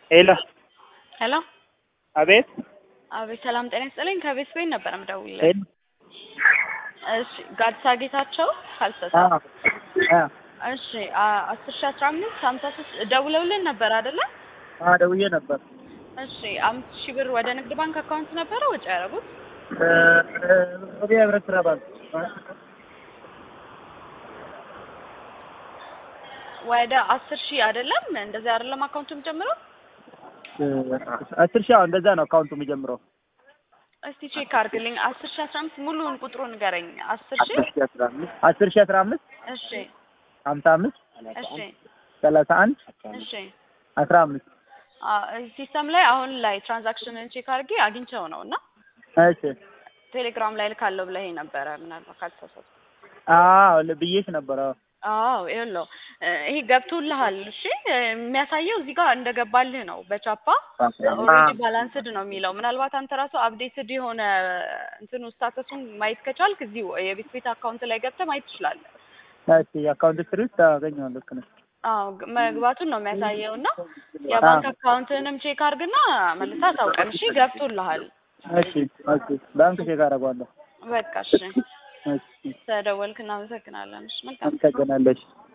ሄሎ ሄሎ አቤት አቤት ሰላም ጤና ይስጥልኝ ከቤት ቤት ነበር የምደውልልህ ሄሎ እሺ ጋድሳ ጌታቸው ካልሰሳ አ አ እሺ አ- አስር ሺ አስራ አምስት ሀምሳ ሶስት ደውለውልን ነበር አይደለ አ ደውዬ ነበር እሺ አምስት ሺህ ብር ወደ ንግድ ባንክ አካውንት ነበረ ወጪ ያደረጉት እ ወደ ህብረት ስራ ባንክ ወደ አስር ሺህ አይደለም እንደዚህ አይደለም አካውንቱ የሚጀምረው እ አስር ሺህ አዎ እንደዛ ነው አካውንቱ የሚጀምረው እስቲ ቼክ አድርግልኝ አስር ሺ አስራ አምስት ሙሉውን ቁጥሩን ንገረኝ አስር ሺ አስር ሺህ አስራ አምስት አስር ሺህ አስራ አምስት እሺ ሀምሳ አምስት እሺ ሰላሳ አንድ እሺ አስራ አምስት ሲስተም ላይ አሁን ላይ ትራንዛክሽንን ቼክ አድርጌ አግኝቸው ነው እና እሺ ቴሌግራም ላይ ልካለሁ ብለኸኝ ነበረ ምናልባት ካልተሳሳትኩ አዎ ብዬሽ ነበር አዎ አዎ ይኸውልህ ይሄ ገብቶልሃል እሺ የሚያሳየው እዚህ ጋር እንደገባልህ ነው በቻፓ ኦልሬዲ ባላንስድ ነው የሚለው ምናልባት አንተ ራሱ አፕዴትድ የሆነ እንትኑ ስታተሱን ማየት ከቻልክ እዚሁ የቤት ቤት አካውንት ላይ ገብተህ ማየት ትችላለህ እሺ የአካውንት ስትሪ ውስጥ አገኘዋለሁ ልክ ነሽ አዎ ግ- መግባቱን ነው የሚያሳየው እና የባንክ አካውንትንም ቼክ አድርግና መልሰህ አሳውቀን እሺ ገብቶልሃል እሺ ኦኬ ባንክ ቼክ አደርገዋለሁ በቃ እሺ እሺ ተደወልክ እናመሰግናለን እሺ መልካም አመሰግናለሁ እሺ